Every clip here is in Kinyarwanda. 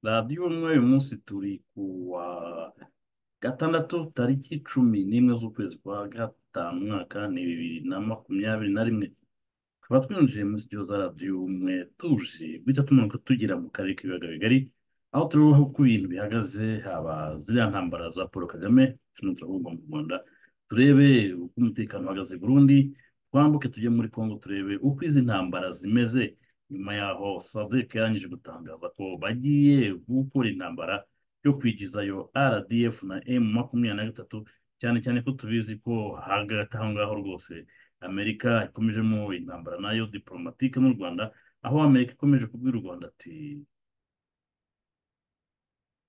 radiyo umwe uyu munsi turi ku wa gatandatu tariki cumi n'imwe z'ukwezi kwa gatanu umwaka ni bibiri na makumyabiri na rimwe tukaba twinjiye muri sitidiyo za radiyo umwe tuje guhita tumanuka tugira mu karere k'ibiyaga bigari aho tureba uko ibintu bihagaze haba ziriya ntambara za paul kagame turimo turavugwa mu rwanda turebe uko umutekano uhagaze i burundi twambuke tujye muri congo turebe uko izi ntambara zimeze nyuma yaho sadek yarangije gutangaza ko bagiye gukora intambara yo kwigizayo rdf na m makumyabiri na gatatu cyane cyane ko tubizi ko hagati aho ngaho rwose amerika ikomejemo intambara nayo diporomatike n'u rwanda aho amerika ikomeje kubwira u rwanda ati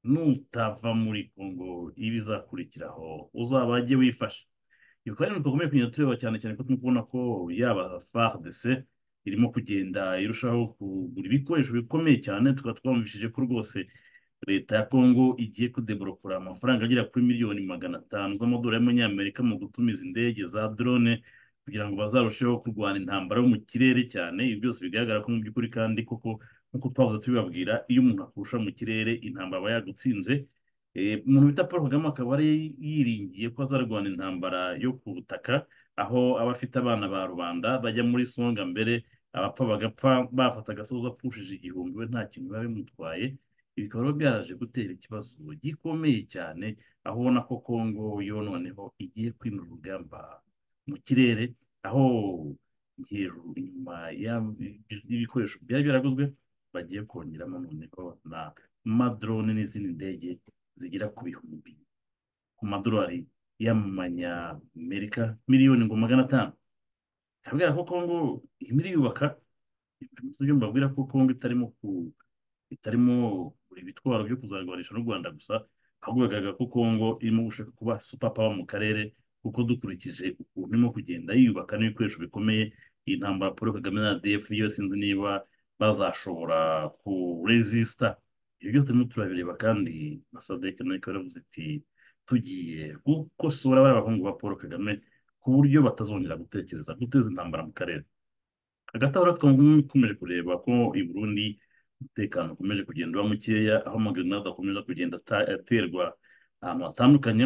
nutava muri kongo ibizakurikiraho uzabajye wifashe ibi kandi twakomeye kugenda tureba cyane cyane ko turi kubona ko yaba fardc irimo kugenda irushaho kugura ibikoresho bikomeye cyane tukaba twumvishije ko rwose leta ya kongo igiye kudeborokora amafaranga agera kuri miliyoni magana atanu z'amadolari y'amanyamerika mu gutumiza indege za drone kugira ngo bazarusheho kurwana intambara yo mu kirere cyane ibi byose bigaragara ko mu by'ukuri kandi koko nk'uko twahoze tubibabwira iyo umuntu akurusha mu kirere intambara aba yagutsinze Eh, umuntu bita paul kagame akaba ari yiringiye ko azarwana intambara yo ku butaka aho aba afite abana ba rubanda bajya muri songa mbere abapfa bagapfa bafata agasozi apfushije igihumbi we nta kintu biba bimutwaye ibi bikaba rero byaraje gutera ikibazo gikomeye cyane aho ubona ko kongo yo noneho igiye kwimura urugamba mu kirere aho hejuru inyuma y'ibikoresho byari byaraguzwe bagiye kongeramo noneho na madrone n'izindi ndege zigera ku bihumbi ku madolari y'amanyamerika miliyoni ngo magana atanu kabwira ko kongo irimo iriyubaka ibyo mbabwira ko kongo itarimo ku itarimo buri bitwaro byo kuzarwanisha n'u rwanda gusa ahubwo bigaragara ko kongo irimo gushaka kuba supapawa mu karere kuko dukurikije ukuntu irimo kugenda yiyubaka n'ibikoresho bikomeye iyi ntambara paul kagame na rdf yo sinzi niba bazashobora kurezisita ibyo byose turimo turabireba kandi na sadek nawe ikaba yaravuze iti tugiye gukosora bariya bahungu ba paul kagame ku buryo batazongera gutekereza guteza intambara mu karere hagati aho rero ikomeje kureba ko i burundi umutekano ukomeje kugenda uba mukeya aho amagerenade akomeza kugenda ata- aterwa ahantu hatandukanye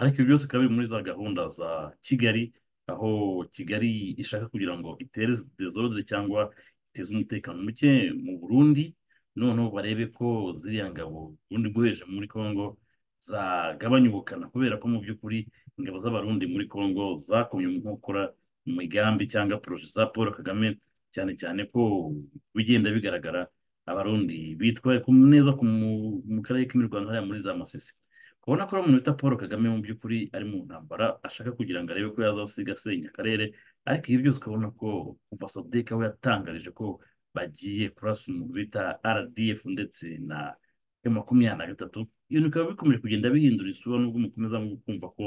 ariko ibi byose bikaba biri muri za gahunda za kigali aho kigali ishaka kugira ngo itere dezodere cyangwa iteze umutekano muke mu burundi noneho barebe ko ziriya ngabo ubundi bwoheje muri congo zagabanya ubukana kubera ko mu by'ukuri ingabo z'abarundi muri congo zakomye mu nkokora imigambi cyangwa poroje za paul kagame cyane cyane ko bigenda bigaragara abarundi bitwaye ku- neza ku mu mu karere k'imirwano hariya muri za masisi kubona ko ari umuntu bita paul kagame mu by'ukuri ari mu ntambara ashaka kugira ngo arebe ko yazasiga asenya akarere ariko ibi byose ukabona ko kuva sadek we yatangarije ko bagiye kurasa umuntu bita rdf ndetse na M makumyabiri na gatatu ibintu bikaba bikomeje kugenda bihindura isura nubwo mukomeza kumva ko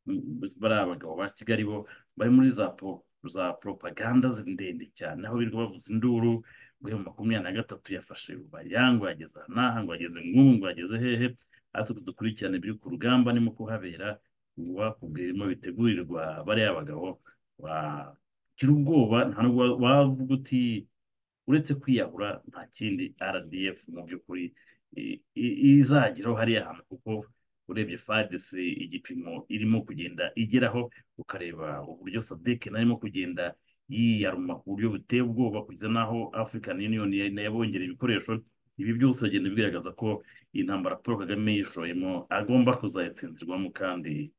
mm, bariya abagabo ba kigali bo bari muri za po za propaganda zi- ndende cyane aho birirwa bavuza induru ngo emu makumyabiri na gatatu yafashe rubayango yageze aha n'aha ngo yageze nk'ubu ngo yageze hehe ariko dukurikirane ibiri ku rugamba nimo kuhabera wakubwirimo bitegurirwa bariya bagabo wagira ubwoba nta nubwo wa- wavuga uti uretse kwiyahura nta kindi rdf mu by'ukuri i- i- izageraho hariya hantu kuko urebye fadc igipimo irimo kugenda igeraho ukareba uburyo sadek nayo irimo kugenda yiyaruma ku buryo buteye ubwoba kugeza n'aho african union ya- yabongereye ibikoresho ibi byose bigenda bigaragaza ko iyi ntambara paul kagame yishoyemo agomba kuzayitsindirwamo kandi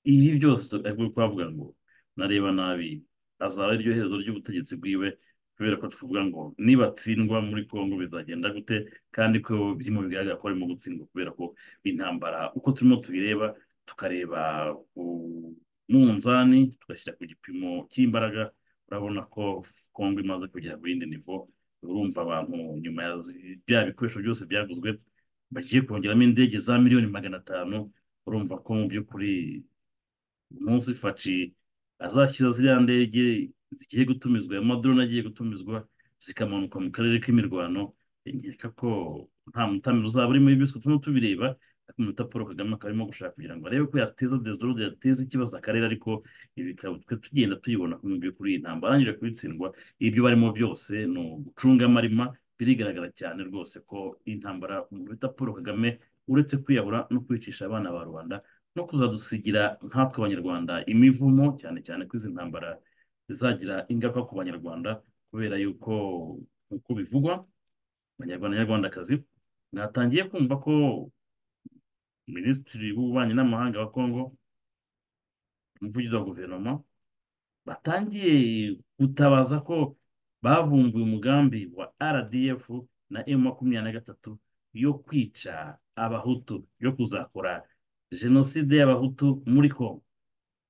ibi byose ari kuvuga ngo nareba nabi azaba ariryo herezo ry'ubutegetsi bwiwe kubera ko tuvuga ngo nibatsindwa muri kongo bizagenda gute kandi ko birimo bigaragara ko barimo gutsindwa kubera ko intambara uko turimo tubireba tukareba ku munzani tugashyira ku gipimo cy'imbaraga urabona ko kongo imaze kugera ku yindi nivo urumva abantu nyuma ya zi- bya bikoresho byose byaguzwe bagiye kongeramo indege za miliyoni magana atanu urumva ko mu by'ukuri umunsi faci azashyira ziriya ndege zigiye gutumizwa ayo madrone agiye gutumizwa zikamanuka mu karere k'imirwano nkeka ko nta mutamiro uzaba urimo ibi byose turimo tubireba ariko umuntu uta paul kagame akaba arimo gushaka kugira ngo arebe ko yateza desdorode yateza ikibazo akarere ariko ibi bikaba twe tugenda tuyibona ko mu by'ukuri iyi ntambara arangije kubitsindwa ibyo barimo byose ni ugucunga amarima birigaragara cyane rwose ko intambara umuntu bita paul kagame uretse kwiyahura no kwicisha abana ba rubanda no kuzadusigira nkatwe abanyarwanda imivumo cyane cyane ko izi ntambara zizagira ingaruka ku banyarwanda kubera yuko nk'uko bivugwa abanyarwanda nyarwandakazi mwatangiye kumva ko minisitiri w'ububanyi n'amahanga wa kongo umuvugizi wa guverinoma batangiye gutabaza ko bavumbuye umugambi wa rdf na m makumyabiri na gatatu yo kwica abahutu yo kuzakora jenoside y'abahutu muri kongo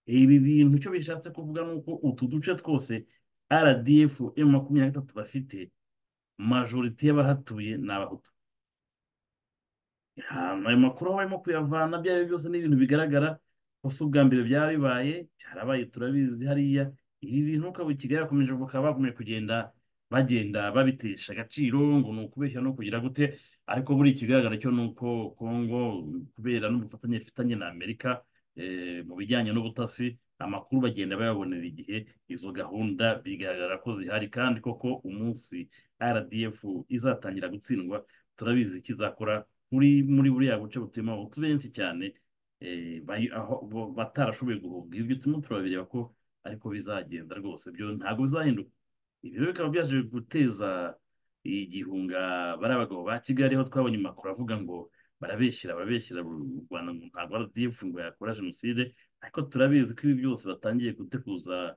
ibi bintu icyo bishatse kuvuga ni uko utu duce twose rdf m makumyabiri na gatatu bafite majorite y'abahatuye ni abahutu ayo makuru aho barimo kuyavana ibyo ari byo byose ni ibintu bigaragara ko si ubwa mbere byaba bibaye byarabaye turabizi hariya ibi bintu ukaba i kigali bakomeje bakaba bakomeje kugenda bagenda babitesha agaciro ngo ni ukubeshya no kugira gute ariko buri kigaragara cyo ni uko kongo kubera n'ubufatanye ifitanye na amerika mu bijyanye n'ubutasi amakuru bagenda bayabonera igihe izo gahunda bigaragara ko zihari kandi koko umunsi rdf izatangira gutsindwa turabizi ikizakora muri muri buriya buce butuyemo abahutu benshi cyane batarashoboye guhunga ibyo turimo turabireba ko ariko bizagenda rwose byo ntabwo bizahinduka ibi rero bikaba byaje guteza igihunga bari abagabo ba kigali aho twabonye amakuru avuga ngo barabeshyira barabeshyira u rwanda ngo ntabwo rdf ngo yakora jenoside ariko turabizi ko ibi byose batangiye guteguza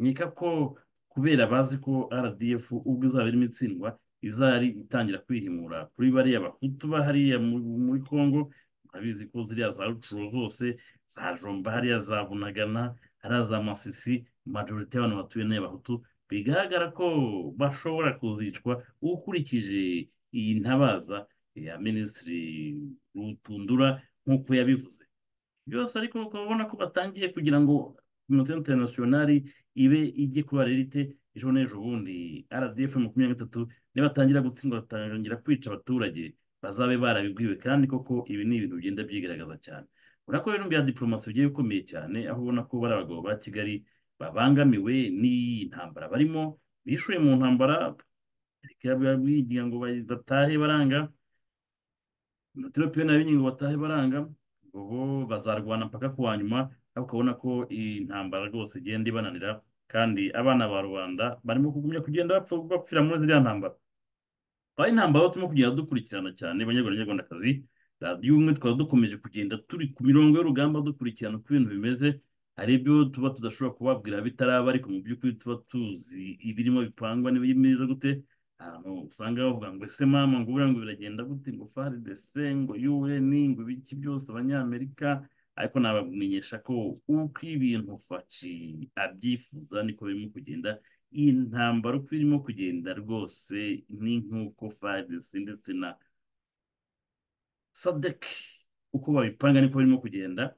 nkeka ko kubera bazi ko rdf ubwo izaba irimo itsindwa izari itangira kwihimura kuri bariya bahutu ba hariya muri congo murabizi ko ziriya za rucuro zose za jomba hariya za bunagana hariya za masisi majorite y'abantu batuye n'abahutu bigaragara ko bashobora kuzicwa ukurikije iyi ntabaza ya minisitiri rutundura nk'uko yabivuze byose ariko ukaba ubona ko batangiye kugira ngo kominote interinasiyonari ibe ijye kuba rerite ejo n'ejo bundi rdf makumyabiri na gatatu nibatangira gutsindwa batangira kwica abaturage bazabe barabibwiwe kandi koko ibi ni ibintu bigenda byigaragaza cyane ubona ko ibintu bya diporomasi bigiye bikomeye cyane aho ubona ko bari abagabo ba kigali babangamiwe n'iyi ntambara barimo bishuye mu ntambara bigira ngo batahe baranga umuteropiyoni yabinnye ngo batahe baranga ubu bazarwana mpaka ku wa nyuma ariko ukabona ko iyi ntambara rwose igenda ibananira kandi abana ba rubanda barimo kugumya kugenda bapfira muri ziriya ntambara aho intambara turimo kugenda dukurikirana cyane abanyarwanda nyarwandakazi radiyo ubumwe twaba dukomeje kugenda turi ku mirongo y'urugamba dukurikirana uko ibintu bimeze hari ibyo tuba tudashobora kubabwira bitaraba ariko mu by'ukuri tuba tuzi ibirimo bipangwa n'ibimeze gute ahantu usanga bavuga ngo ese mama ngo buriya ngo biragenda gute ngo faridese ngo yuweni ngo ibiki byose abanyamerika ariko nabamenyesha ko uko ibintu faci abyifuza niko birimo kugenda iyi ntambara uko irimo kugenda rwose ni nk'uko faridese ndetse na sadeki uko babipanga niko birimo kugenda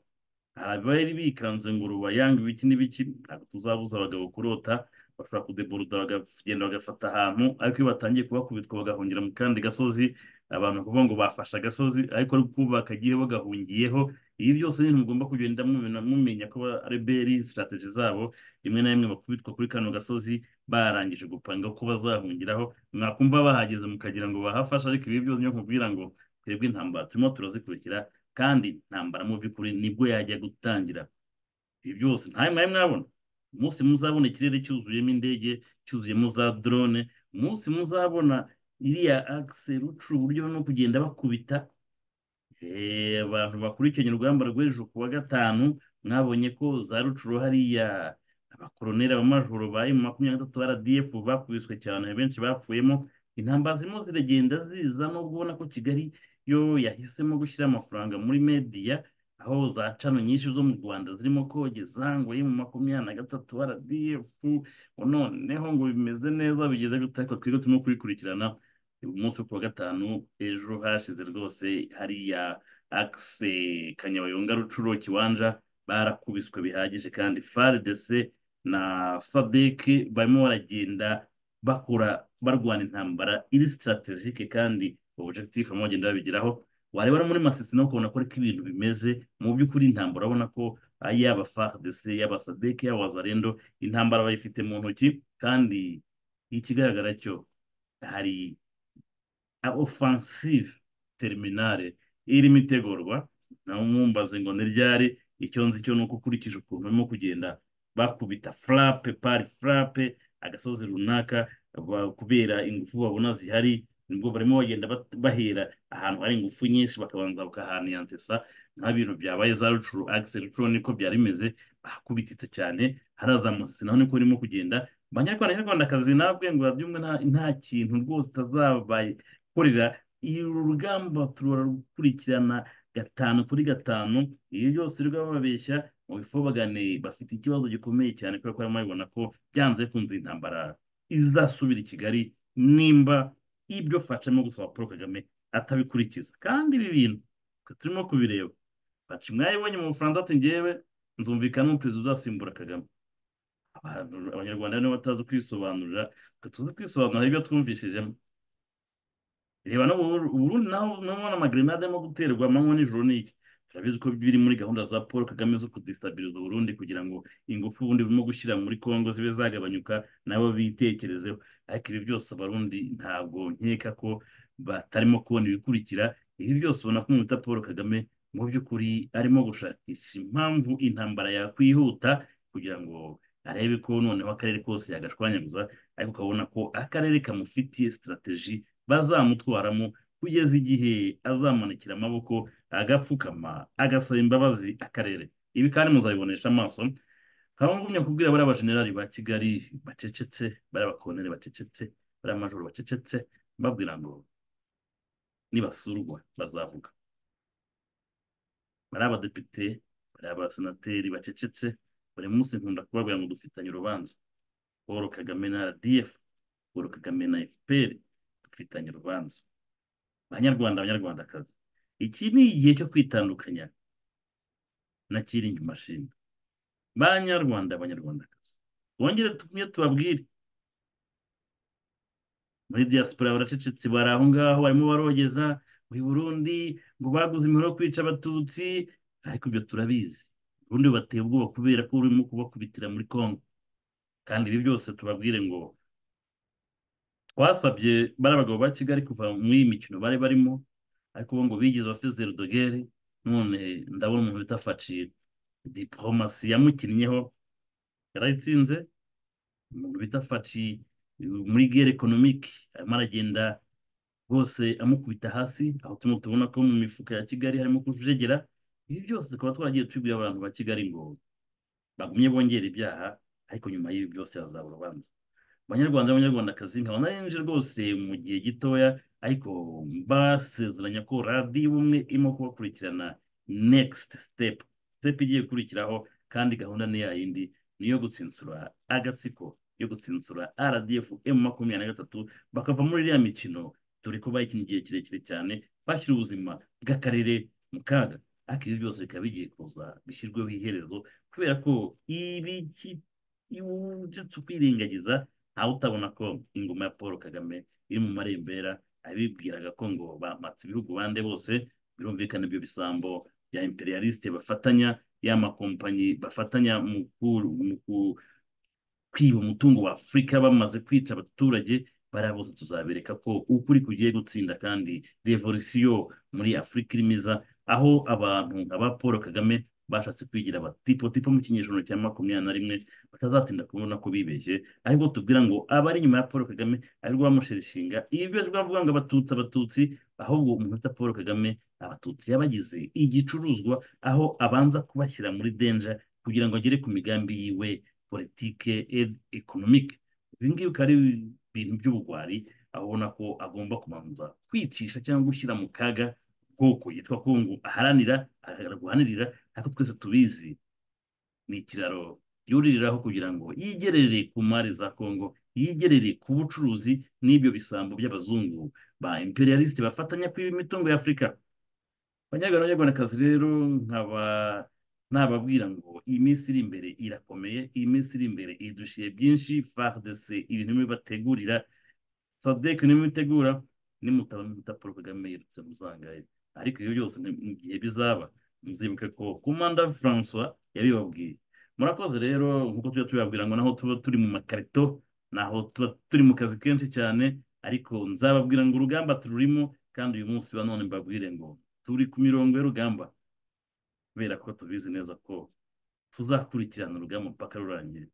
hari abari bikanze ngo rubayanga ibiki n'ibiki ntabwo tuzabuza abagabo kurota bashobora kudeburuda bakagenda bagafata ahantu ariko iyo batangiye kubakubitwa bagahungira mu kandi gasozi abantu kuvuga ngo bafashe agasozi ariko kubaka igihe bagahungiyeho ibi byose ni mugomba kugenda mumenya ko reberi sitarategi zabo rimwe na rimwe bakubitwa kuri kano gasozi barangije gupanga ko bazahungiraho mwakumva bahageze mukagira ngo bahafashe ariko ibi byose nkubwira ngo twebwe intambara turimo turazikurikira kandi intambara mu by'ukuri nibwo yajya gutangira ibi byose ntawe mwari mwabona umunsi muzabona ikirere cyuzuyemo indege cyuzuyemo za drone umunsi muzabona iriya akise rucura uburyo no kugenda bakubita abantu bakurikiranye urugamba rw'ejo ku wa gatanu mwabonye ko za rucuro hariya abakoroneri abamajoro ba emu makumyabiri na gatatu rdf bakubiswe cyane benshi bapfuyemo intambara zirimo ziragenda ziza nubwo ubona ko kigali yo yahisemo gushyira amafaranga muri mediya aho za cano nyinshi zo mu rwanda zirimo kogeza ngo emu makumyabiri na gatatu rdf noneho ngo bimeze neza bigeze gute ariko twiga turimo kubikurikirana umunsi wo ku wa gatanu ejo hashize rwose hariya akise kanyabayonga rucuro kiwanja barakubiswe bihagije kandi faridc na sadeke barimo baragenda bakora barwana intambara iri sitarategike kandi objectif barimo bagenda babigeraho wareba no muri masisi nawe ukabona ko ariko ibintu bimeze mu by'ukuri intambara urabona ko yaba faridc yaba sadeke yaba wazarendo intambara bayifite mu ntoki kandi ikigaragara cyo hari ofansive tereminale irimo itegurwa nawe mwumbaze ngo ni ryari icyo nzi cyo ni uko ukurikije ukuntu barimo kugenda bakubita furape pari furape agasozi runaka ba- kubera ingufu babona zihari nibwo barimo bagenda bat- bahera ahantu hari ingufu nyinshi bakabanza bakahaniyantesa nka bintu byabaye za rucuru akisi rucuru niko byari bimeze bakubititse cyane harazamutse naho niko barimo kugenda banyarwanda nyarwandakazi nabwe ngo babyumve nta nta kintu rwose utazabakorera uru rugamba turarukurikirana gatanu kuri gatanu iyo byose rwaba babeshya mu bifu bagane bafite ikibazo gikomeye cyane kubera ko barimo babibona ko byanze bikunze intambara izasubira i kigali nimba ibyo faca arimo gusaba paul kagame atabikurikiza kandi ibi bintu twe turimo kubireba faca mwayibonye mu bufaransa ati ngewe nzumvikana umuperezida uzasimbura kagame abantu- abanyarwanda nibo batazi kwisobanurira twe tuzi kwisobanura ibyo twumvishijemo reba no mu Buru- uburundi naho mubona amagerenade arimo guterwa amanywa n'ijoro n'iki turabizi ko biri muri gahunda za paul kagame zo kudisitabiliza uburundi kugira ngo ingufu ubundi burimo gushyira muri congo zibe zagabanyuka nabo bitekerezeho ariko ibi byose abarundi ntabwo nkeka ko batarimo kubona ibikurikira ibi byose ubona ko umwita paul kagame mu by'ukuri arimo gushakisha impamvu intambara yakwihuta kugira ngo arebe ko noneho akarere kose yagashwanyaguza ariko ukabona ko akarere kamufitiye sitarateji bazamutwaramo kugeza igihe azamanukira amaboko agapfukama agasaba imbabazi akarere ibi kandi muzabibonesha amaso nkaba ngumya kubwira bariya bajenerali ba kigali bacecetse bariya bakoneri bacecetse bariya majoro bacecetse mbabwira ngo nibasurwa bazavuga bariya badepite bariya abasenateri bacecetse buri munsi nkunda kubabwira ngo dufitanye urubanza paul kagame na rdf paul kagame na fpr dufitanye urubanza banyarwanda banyarwandakazi iki ni igihe cyo kwitandukanya na kiringi mashinga banyarwanda banyarwandakazi bongere tumwe tubabwire muri diaspora baracecetse bari aho ngaho barimo barogeza mu Burundi ngo baguze imihoro yo kwica abatutsi ariko ibyo turabizi ubundi bateye ubwoba kubera ko urimo kubakubitira muri congo kandi ibi byose tubabwire ngo twasabye bariya bagabo ba kigali kuva muri iyi mikino bari barimo ariko bo ngo bigize abafizero de guerre none ndabona umuntu bita facile diporomasi yamukinnyeho yarayitsinze umuntu bita faci muri gere ekonomike arimo aragenda rwose amukubita hasi aho turimo tubona ko mu mifuka ya kigali harimo kujegera ibi byose tukaba twaragiye tubwira abantu ba kigali ngo bagumye bongera ibyaha ariko nyuma y'ibi byose hazaba urubanza banyarwanda b'abanyarwandakazi nkaba narinje rwose mu gihe gitoya ariko mbasezeranya ko radiyo ubumwe irimo kubakurikirana nekisiti sitepu sitepu igiye gukurikiraho kandi gahunda ni ya yindi ni iyo gutsinsura agatsiko yo gutsinsura rdf emu makumyabiri na gatatu bakava muri iriya mikino dore ko bayikina igihe kirekire cyane bashyira ubuzima bw'akarere mu kaga ariko ibi byose bikaba bigiye kuza bishyirweho iherezo kubera ko ibi ki- iyo uretse ukwirengagiza ntawe utabona ko ingoma ya paul kagame iri mu marembera abibwiraga ko ngo bamatse ibihugu bande bose birumvikana ibyo bisambo bya imperialisite bafatanya ya makompanyi bafatanya mu ku- mu ku- kwiba umutungo wa afurika bamaze kwica abaturage bariya bose tuzabereka ko ukuri kugiye gutsinda kandi revolisiyo muri afurika irimo iza aho abantu nka ba paul kagame bashatse kwigira abatipotipo mu kinyejana cya makumyabiri na rimwe batazatinda kubona ko bibeshye ariko tubwira ngo abari inyuma ya paul kagame arirwo bamushereshinga ibi byose bavuga ngo abatutsi abatutsi ahubwo umuntu bita paul kagame abatutsi yabagize igicuruzwa aho abanza kubashyira muri denja kugira ngo agere ku migambi yiwe politike ed- ekonomike ibi ngibi bikaba ari ibintu by'ubugwari aho ubona ko agomba kubanza kwicisha cyangwa gushyira mu kaga ubwoko yitwa kongo aharanira arwanirira ariko twese tubizi ni ikiraro yuririraho kugira ngo yigerere ku mari za kongo yigerere ku bucuruzi n'ibyo bisambo by'abazungu ba imperialisite bafatanya kwiba imitungo ya afurika banyarwanda banyarwandakazi rero nkaba nababwira ngo iyi minsi iri imbere irakomeye iyi minsi iri imbere idushiye byinshi fardc ibintu bimwe bategurira sadek niwe mubitegura nimutaba muta paul kagame yirutse muzangaye ariko ibyo byose ni mu gihe bizaba muzibuke ko komanda francois yabibabwiye murakoze rero nk'uko tujya tubibabwira ngo naho tuba turi mu makarito naho tuba turi mu kazi kenshi cyane ariko nzababwira ngo urugamba tururimo kandi uyu munsi wa none mbabwire ngo turi ku mirongo y'urugamba kubera ko tubizi neza ko tuzakurikirana urugamba mpaka rurangira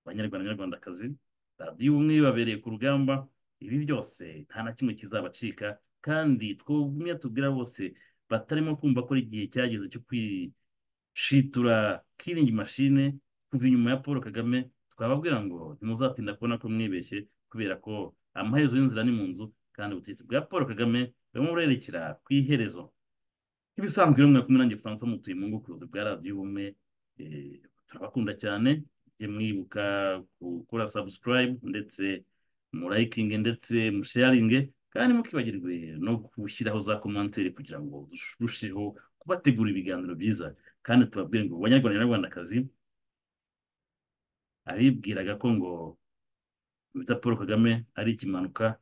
abanyarwanda n'abanyarwandakazi radiyo ubumwe babereye ku rugamba ibi byose nta na kimwe kizabacika kandi twumwe tubwira bose batarimo kumva ko ari igihe cyageze cyo kwishitura kiringi mashine kuva inyuma ya paul kagame twababwira ngo ntimuzatinda kubona ko mwibeshye kubera ko amaherezo y'inzira ni mu nzu kandi ubutegetsi bwa paul kagame burimo burerekera ku iherezo nk'ibisanzwe rero mwakumwe nanjye francois mutuye mu ngokuruzi bwa radiyo ubumwe eh, turabakunda cyane mujye mwibuka gukora subscribe ndetse murayikinge ndetse musharinge kandi mukibagirwe no gushyiraho za komantere kugira ngo turusheho kubategura ibiganiro byiza kandi tubabwire ngo abanyarwanda n'abanyarwandakazi abibwiraga ko ngo bita paul kagame ari ikimanuka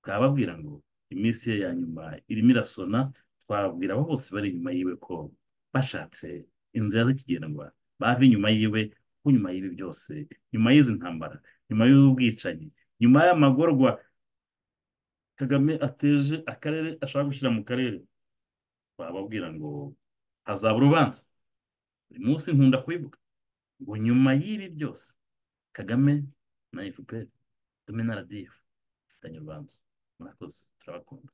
twababwira ngo iminsi ye ya nyuma irimo irasona twababwira abo bose bari inyuma yiwe ko bashatse inzira z'ikigendwa bava inyuma yiwe kuko nyuma y'ibi byose nyuma y'izi ntambara nyuma y'ubwicanyi nyuma y'amagorwa kagame ateje akarere ashaka gushyira mu karere twababwira ngo hazaba urubanza buri munsi nkunda kubivuga ngo nyuma y'ibi byose kagame na efuperi kagame na radiyo dufitanye urubanza murakoze turabakunda